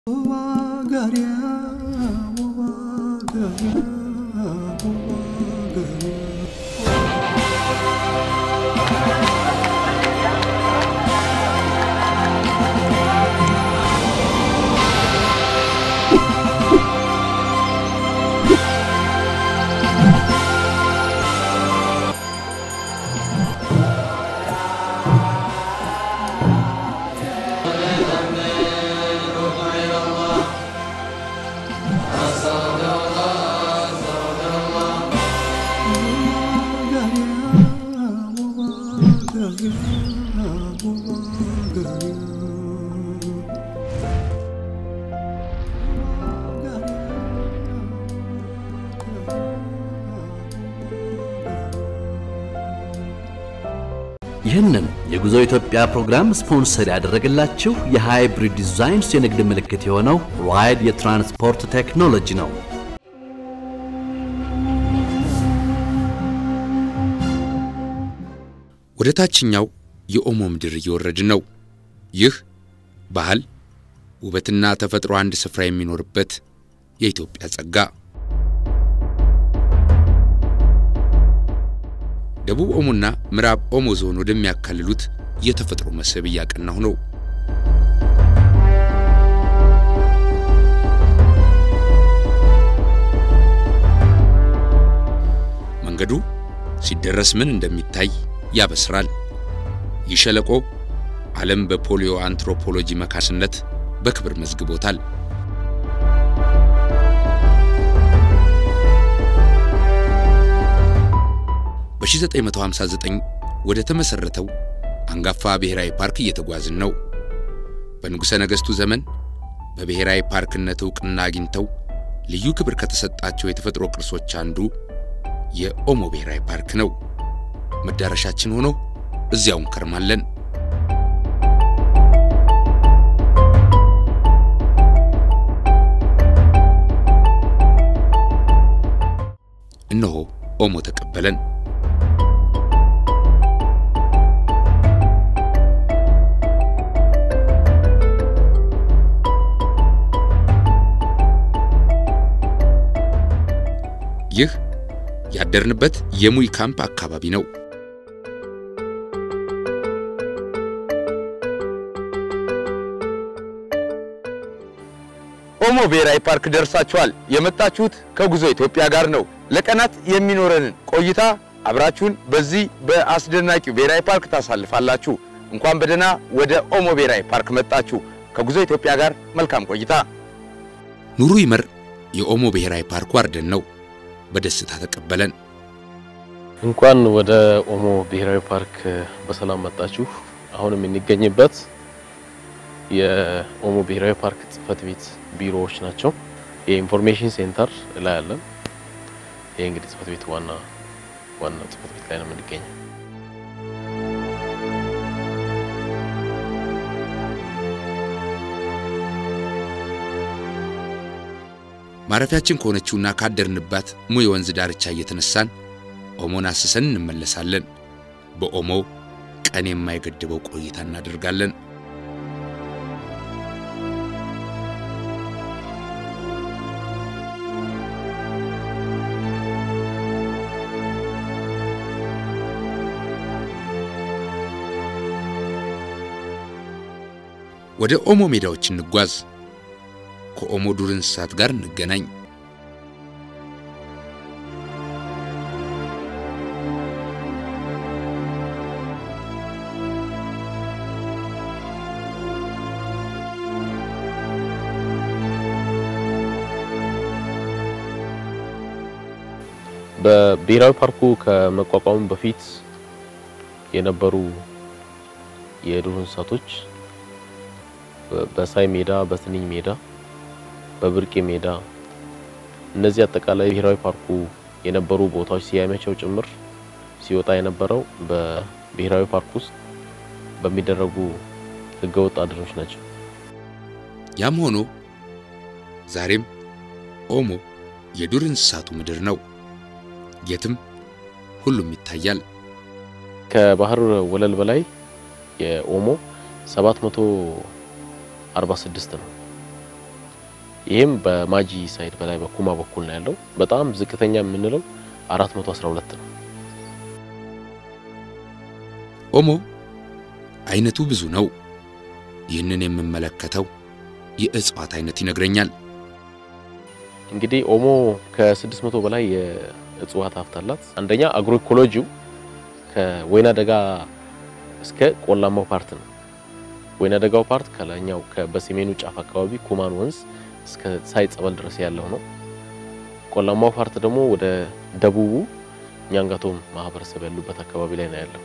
ይህንን የጉዞ ኢትዮጵያ ፕሮግራም ስፖንሰር ያደረገላችሁ የሃይብሪድ ዲዛይንስ የንግድ ምልክት የሆነው ራይድ የትራንስፖርት ቴክኖሎጂ ነው። ወደ ታችኛው የኦሞ ምድር እየወረድን ነው። ይህ ባህል፣ ውበትና ተፈጥሮ አንድ ስፍራ የሚኖርበት የኢትዮጵያ ጸጋ። ደቡብ ኦሞና ምዕራብ ኦሞ ዞን ወደሚያካልሉት የተፈጥሮ መስህብ እያቀናሁ ነው። መንገዱ ሲደረስ ምን እንደሚታይ ያበስራል። ይህ ሸለቆ ዓለም በፖሊዮ አንትሮፖሎጂ መካስነት በክብር መዝግቦታል። በ1959 ወደ ተመሠረተው አንጋፋ ብሔራዊ ፓርክ እየተጓዝን ነው። በንጉሠ ነገሥቱ ዘመን በብሔራዊ ፓርክነት ዕውቅና አግኝተው ልዩ ክብር ከተሰጣቸው የተፈጥሮ ቅርሶች አንዱ የኦሞ ብሔራዊ ፓርክ ነው። መዳረሻችን ሆኖ እዚያው እንከርማለን። እነሆ ኦሞ ተቀበለን። ይህ ያደርንበት የሙይ ካምፕ አካባቢ ነው። ኦሞ ብሔራዊ ፓርክ ደርሳችኋል። የመጣችሁት ከጉዞ ኢትዮጵያ ጋር ነው። ለቀናት የሚኖረንን ቆይታ አብራችሁን በዚህ በአስደናቂው ብሔራዊ ፓርክ ታሳልፋላችሁ። እንኳን በደህና ወደ ኦሞ ብሔራዊ ፓርክ መጣችሁ። ከጉዞ ኢትዮጵያ ጋር መልካም ቆይታ። ኑሩ ይመር የኦሞ ብሔራዊ ፓርክ ዋርደን ነው። በደስታ ተቀበለን። እንኳን ወደ ኦሞ ብሔራዊ ፓርክ በሰላም መጣችሁ። አሁን የምንገኝበት የኦሞ ብሔራዊ ፓርክ ጽህፈት ቤት ቢሮዎች ናቸው። የኢንፎርሜሽን ሴንተር ላይ አለን። ይህ እንግዲህ ጽህፈት ቤት ዋና ዋና ጽህፈት ቤት ላይ ነው የምንገኘው። ማረፊያችን ከሆነችውና ካደርንባት ሙይ ወንዝ ዳርቻ እየተነሳን ኦሞን አስሰን እንመለሳለን። በኦሞ ቀን የማይገድበው ቆይታ እናደርጋለን። ወደ ኦሞ ሜዳዎች እንጓዝ። ከኦሞ ዱር እንስሳት ጋር እንገናኝ። በብሔራዊ ፓርኩ ከመቋቋሙ በፊት የነበሩ የዱር እንስሳቶች በሳይ ሜዳ፣ በትንኝ ሜዳ፣ በብርቄ ሜዳ እነዚህ አጠቃላይ ብሔራዊ ፓርኩ የነበሩ ቦታዎች ስያሜያቸው ጭምር ሲወጣ የነበረው በብሔራዊ ፓርክ ውስጥ በሚደረጉ ህገወጥ አድኖች ናቸው። ያም ሆኖ ዛሬም ኦሞ የዱር እንስሳቱ ምድር ነው። የትም ሁሉም ይታያል። ከባህር ወለል በላይ የኦሞ 746 ነው። ይህም በማጂ ሳይድ በላይ በኩማ በኩል ነው ያለው። በጣም ዝቅተኛ የምንለው 412 ነው። ኦሞ አይነቱ ብዙ ነው። ይህንን የምመለከተው የእጽዋት አይነት ይነግረኛል። እንግዲህ ኦሞ ከ600 በላይ የእጽዋት ሀብት አላት። አንደኛ አግሮ ኢኮሎጂው ከወይና ደጋ እስከ ቆላማው ፓርት ነው። ወይና ደጋው ፓርት ከላይኛው በሰሜኑ ጫፍ አካባቢ ኩማን ወንዝ እስከ ሳይ ጸበል ድረስ ያለው ነው። ቆላማው ፓርት ደግሞ ወደ ደቡቡ ኛንጋቶም ማህበረሰብ ያሉበት አካባቢ ላይ ነው ያለው።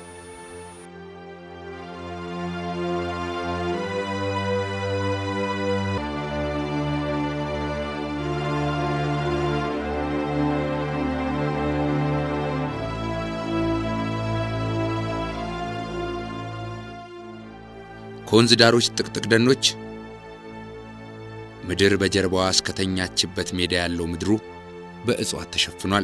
ከወንዝ ዳሮች ጥቅጥቅ ደኖች ምድር በጀርባዋ እስከተኛችበት ሜዳ ያለው ምድሩ በእጽዋት ተሸፍኗል።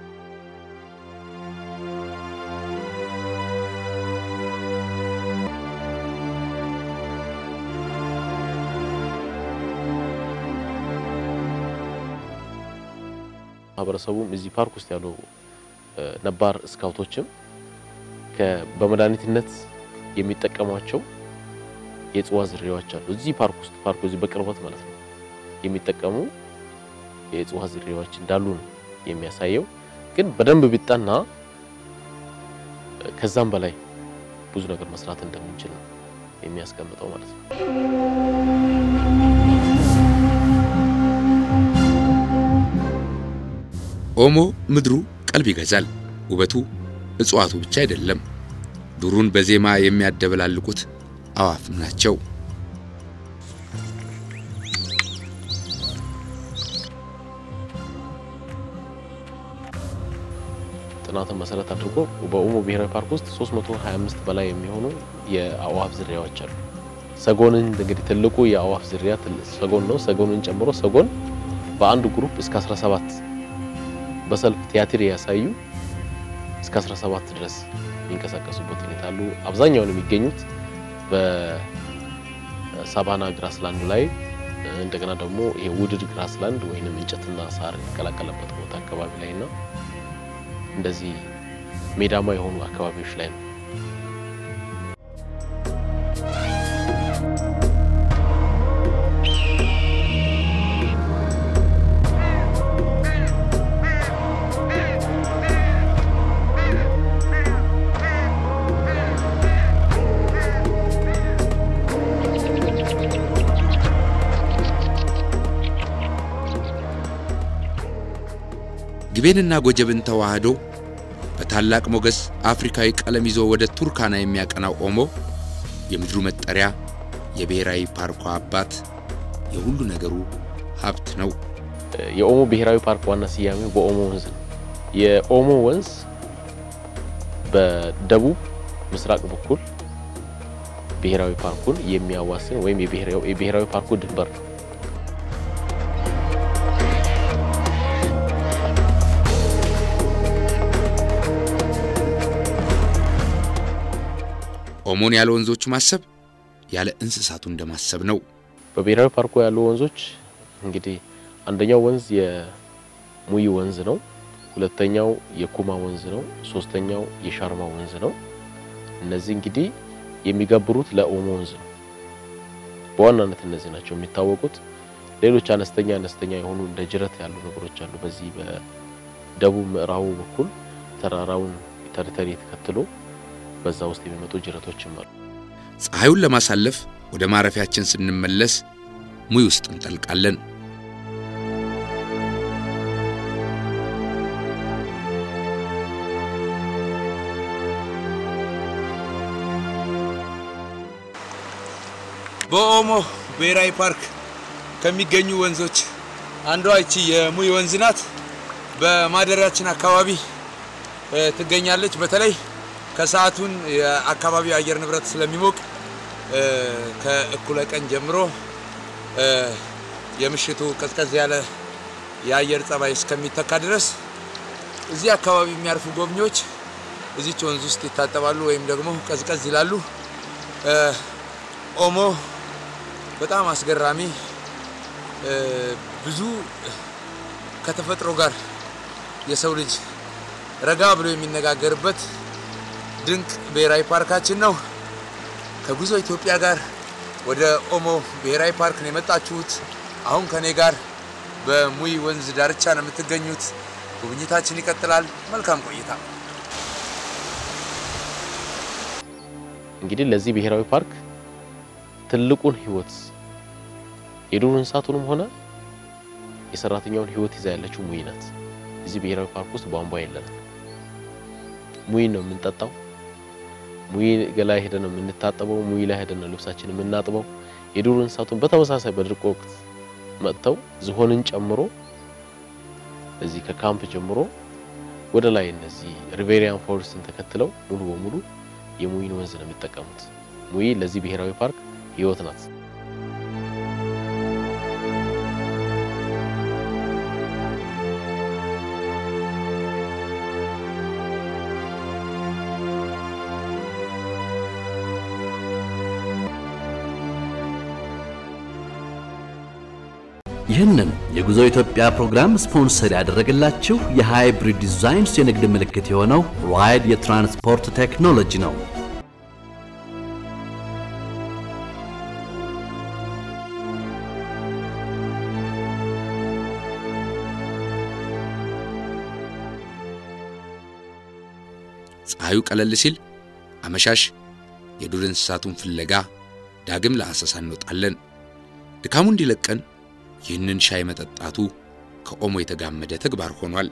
ማህበረሰቡም እዚህ ፓርክ ውስጥ ያሉ ነባር ስካውቶችም በመድኃኒትነት የሚጠቀሟቸው የእጽዋት ዝርያዎች አሉ። እዚህ ፓርክ ውስጥ ፓርኩ እዚህ በቅርበት ማለት ነው የሚጠቀሙ የእጽዋት ዝርያዎች እንዳሉ ነው የሚያሳየው። ግን በደንብ ቢጠና ከዛም በላይ ብዙ ነገር መስራት እንደምንችል ነው የሚያስቀምጠው ማለት ነው። ኦሞ ምድሩ ቀልብ ይገዛል። ውበቱ እጽዋቱ ብቻ አይደለም፣ ዱሩን በዜማ የሚያደበላልቁት አዋፍም ናቸው። ጥናትን መሰረት አድርጎ በኦሞ ብሔራዊ ፓርክ ውስጥ 325 በላይ የሚሆኑ የአዋፍ ዝርያዎች አሉ። ሰጎንን እንግዲህ ትልቁ የአዋፍ ዝርያ ሰጎን ነው። ሰጎንን ጨምሮ ሰጎን በአንድ ግሩፕ እስከ 17 በሰልፍ ቲያትር ያሳዩ እስከ 17 ድረስ የሚንቀሳቀሱበት ሁኔታ አሉ። አብዛኛውን የሚገኙት በሳቫና ግራስላንድ ላይ እንደገና ደግሞ ይሄ ውድድ ግራስላንድ ወይንም እንጨትና ሳር የተቀላቀለበት ቦታ አካባቢ ላይ እና እንደዚህ ሜዳማ የሆኑ አካባቢዎች ላይ ነው። ግቤንና ጎጀብን ተዋህዶ በታላቅ ሞገስ አፍሪካዊ ቀለም ይዞ ወደ ቱርካና የሚያቀናው ኦሞ የምድሩ መጠሪያ፣ የብሔራዊ ፓርኳ አባት፣ የሁሉ ነገሩ ሀብት ነው። የኦሞ ብሔራዊ ፓርክ ዋና ስያሜው በኦሞ ወንዝ ነው። የኦሞ ወንዝ በደቡብ ምስራቅ በኩል ብሔራዊ ፓርኩን የሚያዋስን ወይም የብሔራዊ ፓርኩ ድንበር ነው። ኦሞን ያለ ወንዞቹ ማሰብ ያለ እንስሳቱ እንደማሰብ ነው። በብሔራዊ ፓርኩ ያሉ ወንዞች እንግዲህ አንደኛው ወንዝ የሙይ ወንዝ ነው። ሁለተኛው የኩማ ወንዝ ነው። ሶስተኛው የሻርማ ወንዝ ነው። እነዚህ እንግዲህ የሚገብሩት ለኦሞ ወንዝ ነው። በዋናነት እነዚህ ናቸው የሚታወቁት። ሌሎች አነስተኛ አነስተኛ የሆኑ እንደ ጅረት ያሉ ነገሮች አሉ። በዚህ በደቡብ ምዕራቡ በኩል ተራራውን ተርተሪ ተከትሎ በዛ ውስጥ የሚመጡ ጅረቶችም አሉ። ፀሐዩን ለማሳለፍ ወደ ማረፊያችን ስንመለስ ሙይ ውስጥ እንጠልቃለን። በኦሞ ብሔራዊ ፓርክ ከሚገኙ ወንዞች አንዷ ይቺ የሙይ ወንዝ ናት። በማደሪያችን አካባቢ ትገኛለች። በተለይ ከሰዓቱን የአካባቢው አየር ንብረት ስለሚሞቅ ከእኩለ ቀን ጀምሮ የምሽቱ ቀዝቀዝ ያለ የአየር ጸባይ እስከሚተካ ድረስ እዚህ አካባቢ የሚያርፉ ጎብኚዎች እዚች ወንዝ ውስጥ ይታጠባሉ ወይም ደግሞ ቀዝቀዝ ይላሉ። ኦሞ በጣም አስገራሚ ብዙ ከተፈጥሮ ጋር የሰው ልጅ ረጋ ብሎ የሚነጋገርበት ድንቅ ብሔራዊ ፓርካችን ነው። ከጉዞ ኢትዮጵያ ጋር ወደ ኦሞ ብሔራዊ ፓርክ ነው የመጣችሁት። አሁን ከኔ ጋር በሙይ ወንዝ ዳርቻ ነው የምትገኙት። ጉብኝታችን ይቀጥላል። መልካም ቆይታ። እንግዲህ ለዚህ ብሔራዊ ፓርክ ትልቁን ህይወት የዱር እንስሳቱንም ሆነ የሰራተኛውን ህይወት ይዛ ያለችው ሙይ ናት። እዚህ ብሔራዊ ፓርክ ውስጥ ቧንቧ የለንም። ሙይ ነው የምንጠጣው። ሙይ ላይ ሄደን ነው የምንታጠበው። ሙይ ላይ ሄደን ነው ልብሳችን የምናጥበው። የዱር እንስሳቱን በተመሳሳይ በድርቅ ወቅት መጥተው ዝሆንን ጨምሮ እዚህ ከካምፕ ጀምሮ ወደ ላይ እነዚህ ሪቬሪያን ፎረስትን ተከትለው ሙሉ በሙሉ የሙይን ወንዝ ነው የሚጠቀሙት። ሙይ ለዚህ ብሔራዊ ፓርክ ህይወት ናት። ይህንን የጉዞ ኢትዮጵያ ፕሮግራም ስፖንሰር ያደረገላችሁ የሃይብሪድ ዲዛይንስ የንግድ ምልክት የሆነው ራይድ የትራንስፖርት ቴክኖሎጂ ነው። ፀሐዩ ቀለል ሲል አመሻሽ የዱር እንስሳቱን ፍለጋ ዳግም ለአሰሳ እንወጣለን። ድካሙ እንዲለቀን ይህንን ሻይ መጠጣቱ ከኦሞ የተጋመደ ተግባር ሆኗል።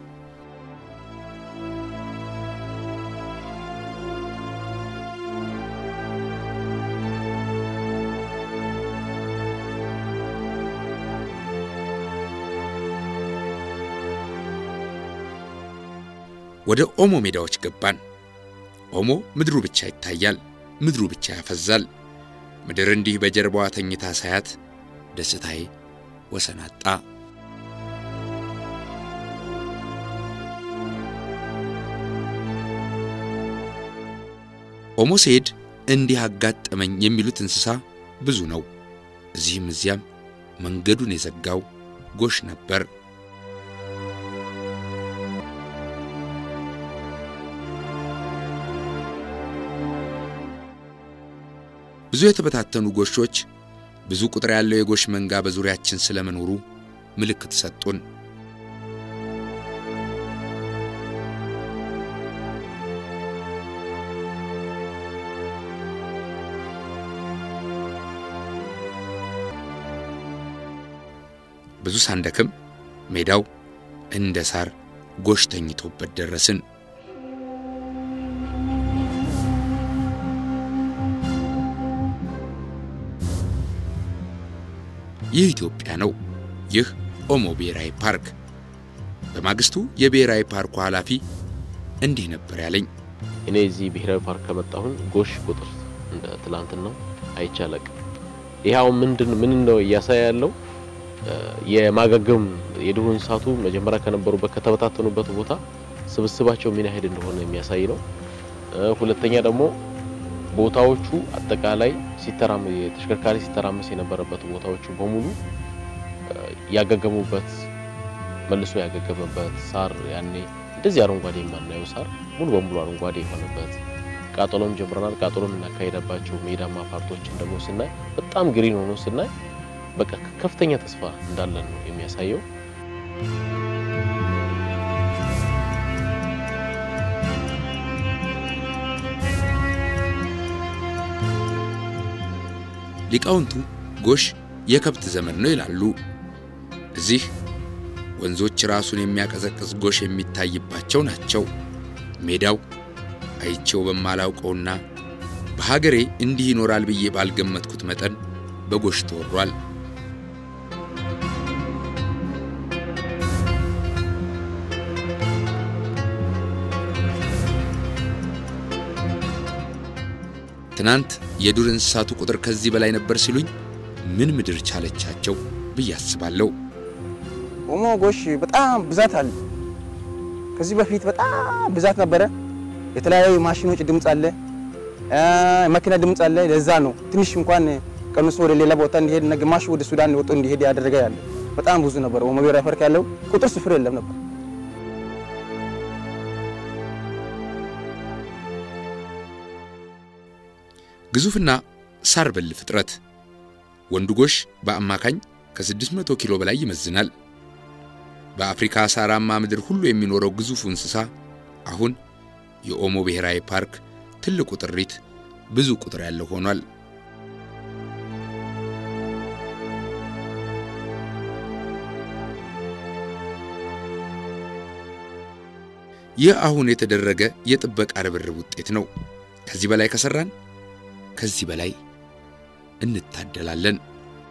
ወደ ኦሞ ሜዳዎች ገባን። ኦሞ ምድሩ ብቻ ይታያል፣ ምድሩ ብቻ ያፈዛል። ምድር እንዲህ በጀርባዋ ተኝታ ሳያት ደስታዬ ወሰን አጣ። ኦሞ ስሄድ እንዲህ አጋጠመኝ የሚሉት እንስሳ ብዙ ነው። እዚህም እዚያም መንገዱን የዘጋው ጎሽ ነበር። ብዙ የተበታተኑ ጎሾች፣ ብዙ ቁጥር ያለው የጎሽ መንጋ በዙሪያችን ስለመኖሩ ምልክት ሰጡን። ብዙ ሳንደክም ሜዳው እንደ ሳር ጎሽ ተኝቶበት ደረስን። ይህ ኢትዮጵያ ነው። ይህ ኦሞ ብሔራዊ ፓርክ። በማግስቱ የብሔራዊ ፓርኩ ኃላፊ እንዲህ ነበር ያለኝ። እኔ እዚህ ብሔራዊ ፓርክ ከመጣሁን ጎሽ ቁጥር እንደ ትላንትናው አይቻለቅ። ይኸው ምንድን ምን ነው እያሳየ ያለው የማገገም የዱር እንስሳቱ መጀመሪያ ከነበሩበት ከተበታተኑበት ቦታ ስብስባቸው ምን ያህል እንደሆነ የሚያሳይ ነው። ሁለተኛ ደግሞ ቦታዎቹ አጠቃላይ ሲተራም የተሽከርካሪ ሲተራመስ የነበረበት ቦታዎቹ በሙሉ ያገገሙበት መልሶ ያገገመበት ሳር ያኔ እንደዚህ አረንጓዴ የማናየው ሳር ሙሉ በሙሉ አረንጓዴ የሆነበት ቃጠሎም ጀምረናል። ቃጠሎም እናካሄደባቸው ሜዳማ ፓርቶችን ደግሞ ስናይ በጣም ግሪን ሆኖ ስናይ በቃ ከፍተኛ ተስፋ እንዳለን ነው የሚያሳየው። ሊቃውንቱ ጎሽ የከብት ዘመን ነው ይላሉ። እዚህ ወንዞች ራሱን የሚያቀዘቅዝ ጎሽ የሚታይባቸው ናቸው። ሜዳው አይቼው በማላውቀውና በሀገሬ እንዲህ ይኖራል ብዬ ባልገመትኩት መጠን በጎሽ ተወሯል። ትናንት የዱር እንስሳቱ ቁጥር ከዚህ በላይ ነበር ሲሉኝ ምን ምድር ቻለቻቸው ብዬ አስባለሁ። ኦሞ ጎሽ በጣም ብዛት አለ። ከዚህ በፊት በጣም ብዛት ነበረ። የተለያዩ ማሽኖች ድምፅ አለ፣ መኪና ድምፅ አለ። ለዛ ነው ትንሽ እንኳን ቀንሶ ወደ ሌላ ቦታ እንዲሄድ እና ግማሽ ወደ ሱዳን ወጥቶ እንዲሄድ ያደረገ ያለ በጣም ብዙ ነበር። ኦሞ ብሔራዊ ፓርክ ያለው ቁጥር ስፍር የለም ነበር። ግዙፍና ሳር በል ፍጥረት ወንዱ ጎሽ በአማካኝ ከ600 ኪሎ በላይ ይመዝናል። በአፍሪካ ሳራማ ምድር ሁሉ የሚኖረው ግዙፉ እንስሳ አሁን የኦሞ ብሔራዊ ፓርክ ትልቁ ጥሪት ብዙ ቁጥር ያለው ሆኗል። ይህ አሁን የተደረገ የጥበቃ ርብርብ ውጤት ነው። ከዚህ በላይ ከሰራን ከዚህ በላይ እንታደላለን።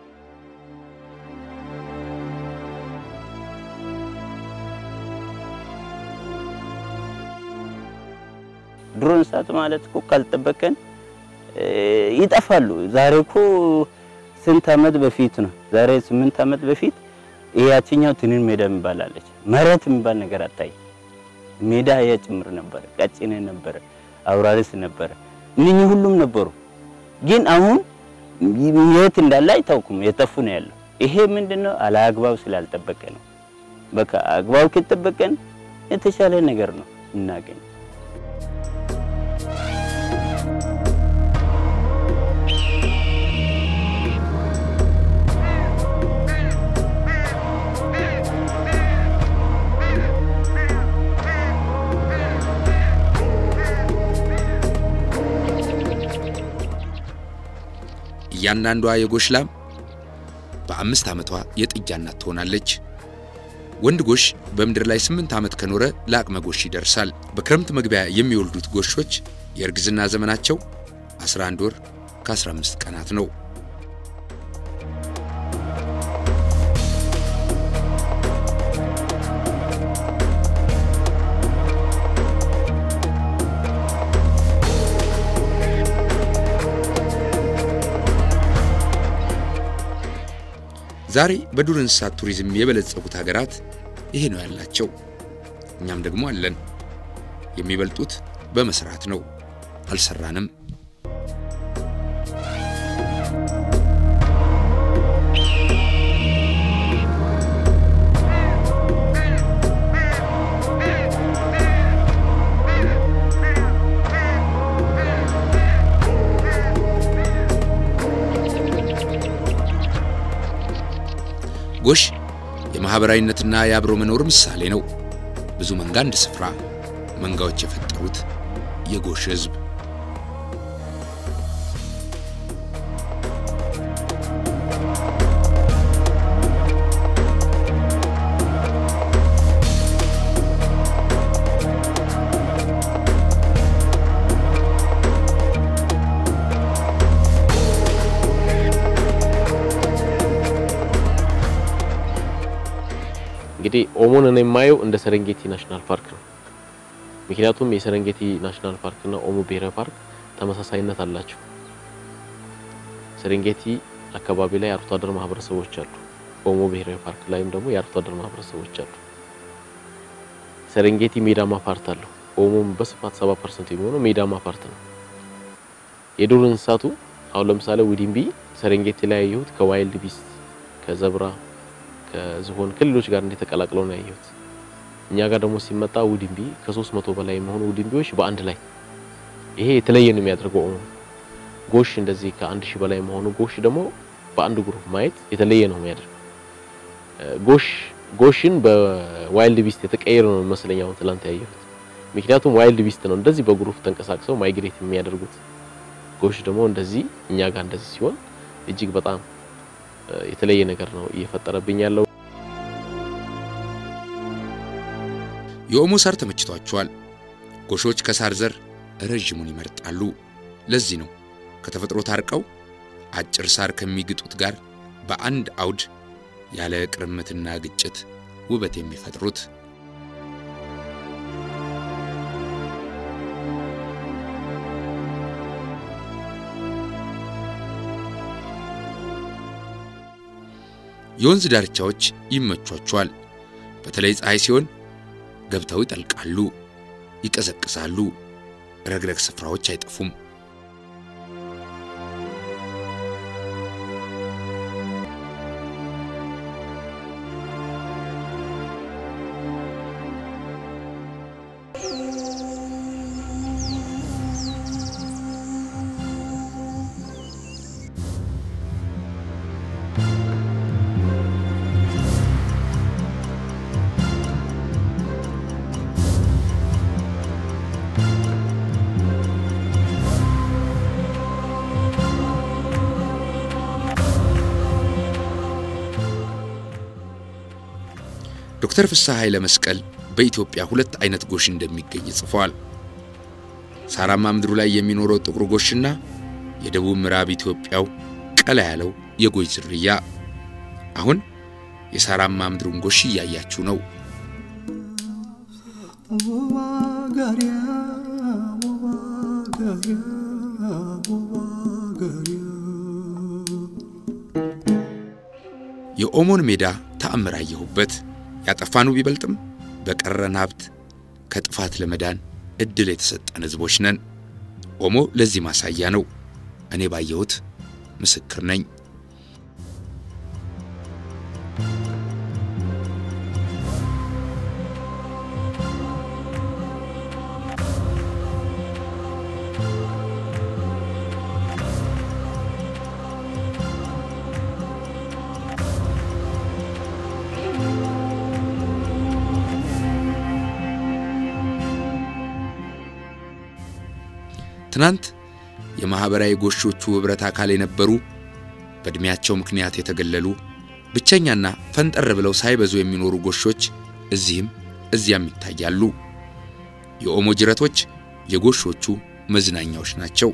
ድሮ እንስሳት ማለት እኮ ካልጠበቀን ይጠፋሉ። ዛሬ እኮ ስንት ዓመት በፊት ነው? ዛሬ ስምንት ዓመት በፊት ያችኛው ትንን ሜዳ የሚባል አለች። መሬት የሚባል ነገር አታይ። ሜዳ አህያ ጭምር ነበረ፣ ቀጭኔ ነበረ፣ አውራሪስ ነበረ። እነኚህ ሁሉም ነበሩ። ግን አሁን የት እንዳለ አይታውቁም። የጠፉ ነው ያለው። ይሄ ምንድነው? አለአግባብ ስላልጠበቀ ነው። በቃ አግባብ ከጠበቀን የተሻለ ነገር ነው እናገኝ እያንዳንዷ የጎሽ ላም በአምስት ዓመቷ የጥጃ እናት ትሆናለች። ወንድ ጎሽ በምድር ላይ ስምንት ዓመት ከኖረ ለአቅመ ጎሽ ይደርሳል። በክረምት መግቢያ የሚወልዱት ጎሾች የእርግዝና ዘመናቸው 11 ወር ከ15 ቀናት ነው። ዛሬ በዱር እንስሳት ቱሪዝም የበለጸጉት ሀገራት ይሄ ነው ያላቸው። እኛም ደግሞ አለን። የሚበልጡት በመስራት ነው። አልሰራንም። ጎሽ የማህበራዊነትና የአብሮ መኖር ምሳሌ ነው። ብዙ መንጋ አንድ ስፍራ፣ መንጋዎች የፈጠሩት የጎሽ ህዝብ። እንግዲህ ኦሞን እኔ የማየው እንደ ሰረንጌቲ ናሽናል ፓርክ ነው። ምክንያቱም የሰረንጌቲ ናሽናል ፓርክ እና ኦሞ ብሔራዊ ፓርክ ተመሳሳይነት አላቸው። ሰረንጌቲ አካባቢ ላይ የአርብቶ አደር ማህበረሰቦች አሉ። ኦሞ ብሔራዊ ፓርክ ላይም ደግሞ የአርብቶ አደር ማህበረሰቦች አሉ። ሰረንጌቲ ሜዳማ ፓርት አለው። ኦሞም በስፋት 70% የሚሆነው ሜዳማ ፓርት ነው። የዱር እንስሳቱ አሁን ለምሳሌ ዊዲምቢ ሰረንጌቲ ላይ ያየሁት ከዋይልድ ቢስት ከዘብራ ከዝሆን ከሌሎች ጋር እንዴት ተቀላቅለው ነው ያየሁት። እኛ ጋር ደግሞ ሲመጣ ውድንቢ ከሶስት መቶ በላይ የሚሆኑ ውድንቢዎች በአንድ ላይ ይሄ የተለየ ነው የሚያደርገው። ኦሞ ጎሽ እንደዚህ ከአንድ ሺህ በላይ መሆኑ ጎሽ ደግሞ በአንድ ግሩፕ ማየት የተለየ ነው የሚያደርገው። ጎሽ ጎሽን በዋይልድ ቢስት የተቀየረ ነው መስለኝ አሁን ትላንት ያየሁት። ምክንያቱም ዋይልድ ቢስት ነው እንደዚህ በግሩፕ ተንቀሳቅሰው ማይግሬት የሚያደርጉት። ጎሽ ደግሞ እንደዚህ እኛ ጋር እንደዚህ ሲሆን እጅግ በጣም የተለየ ነገር ነው እየፈጠረብኝ ያለው። የኦሞ ሳር ተመችቷቸዋል። ጎሾች ከሳር ዘር ረዥሙን ይመርጣሉ። ለዚህ ነው ከተፈጥሮ ታርቀው አጭር ሳር ከሚግጡት ጋር በአንድ አውድ ያለ ቅርምትና ግጭት ውበት የሚፈጥሩት። የወንዝ ዳርቻዎች ይመቿቸዋል። በተለይ ፀሐይ ሲሆን ገብተው ይጠልቃሉ፣ ይቀዘቅዛሉ። ረግረግ ስፍራዎች አይጠፉም። ዶክተር ፍስሐ ኃይለ መስቀል በኢትዮጵያ ሁለት አይነት ጎሽ እንደሚገኝ ጽፏል። ሳራማ ምድሩ ላይ የሚኖረው ጥቁር ጎሽና የደቡብ ምዕራብ ኢትዮጵያው ቀላ ያለው የጎሽ ዝርያ። አሁን የሳራማ ምድሩን ጎሽ እያያችሁ ነው። የኦሞን ሜዳ ተአምር አየሁበት። ያጠፋነው ቢበልጥም በቀረን ሀብት ከጥፋት ለመዳን እድል የተሰጠን ህዝቦች ነን። ኦሞ ለዚህ ማሳያ ነው። እኔ ባየሁት ምስክር ነኝ። ትናንት የማኅበራዊ ጎሾቹ ኅብረት አካል የነበሩ በዕድሜያቸው ምክንያት የተገለሉ ብቸኛና ፈንጠር ብለው ሳይበዙ የሚኖሩ ጎሾች እዚህም እዚያም ይታያሉ። የኦሞ ጅረቶች የጎሾቹ መዝናኛዎች ናቸው።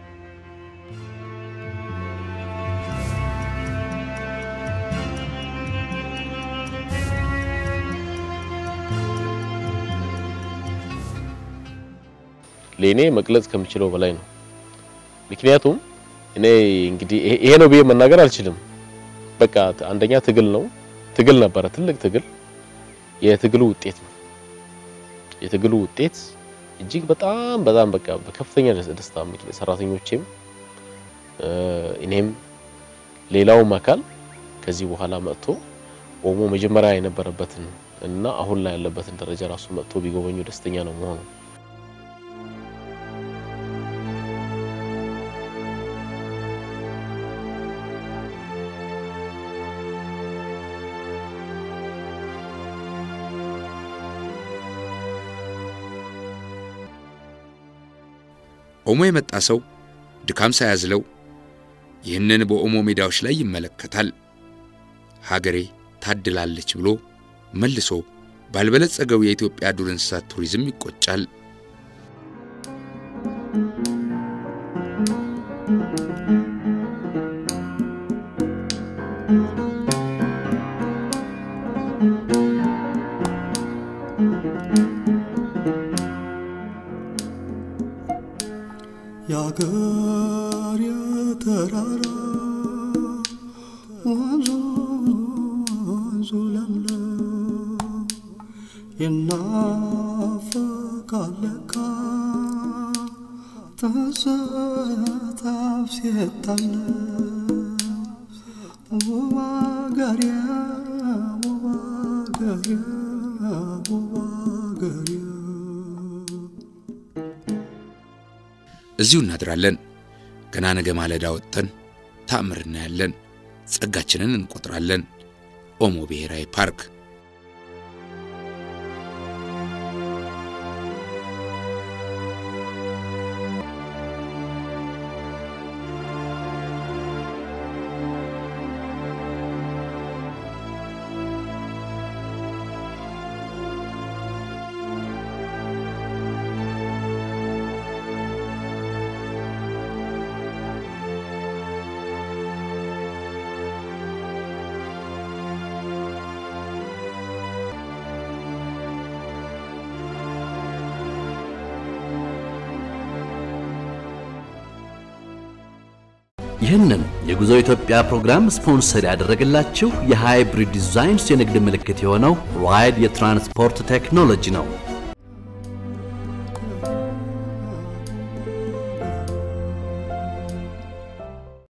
ለእኔ መግለጽ ከምችለው በላይ ነው። ምክንያቱም እኔ እንግዲህ ይሄ ነው ብዬ መናገር አልችልም። በቃ አንደኛ ትግል ነው፣ ትግል ነበረ፣ ትልቅ ትግል። የትግሉ ውጤት ነው። የትግሉ ውጤት እጅግ በጣም በጣም በቃ በከፍተኛ ደስታ ሰራተኞቼም፣ እኔም ሌላውም አካል ከዚህ በኋላ መጥቶ ኦሞ መጀመሪያ የነበረበትን እና አሁን ላይ ያለበትን ደረጃ ራሱ መጥቶ ቢጎበኙ ደስተኛ ነው መሆኑ ኦሞ የመጣ ሰው ድካም ሳያዝለው ይህንን በኦሞ ሜዳዎች ላይ ይመለከታል። ሀገሬ ታድላለች ብሎ መልሶ ባልበለጸገው የኢትዮጵያ ዱር እንስሳት ቱሪዝም ይቆጫል። የአገር የተራራ ወንዙ ወንዙ ለምለም ይናፈቃል ለካ ትዝታው ሲታለም ውብ አገሬ ውብ አገሬ ውብ አገሬ እዚሁ እናድራለን። ገና ነገ ማለዳ ወጥተን ተአምር እናያለን። ጸጋችንን እንቆጥራለን። ኦሞ ብሔራዊ ፓርክ ይህንን የጉዞ ኢትዮጵያ ፕሮግራም ስፖንሰር ያደረገላችሁ የሃይብሪድ ዲዛይንስ የንግድ ምልክት የሆነው ራይድ የትራንስፖርት ቴክኖሎጂ ነው።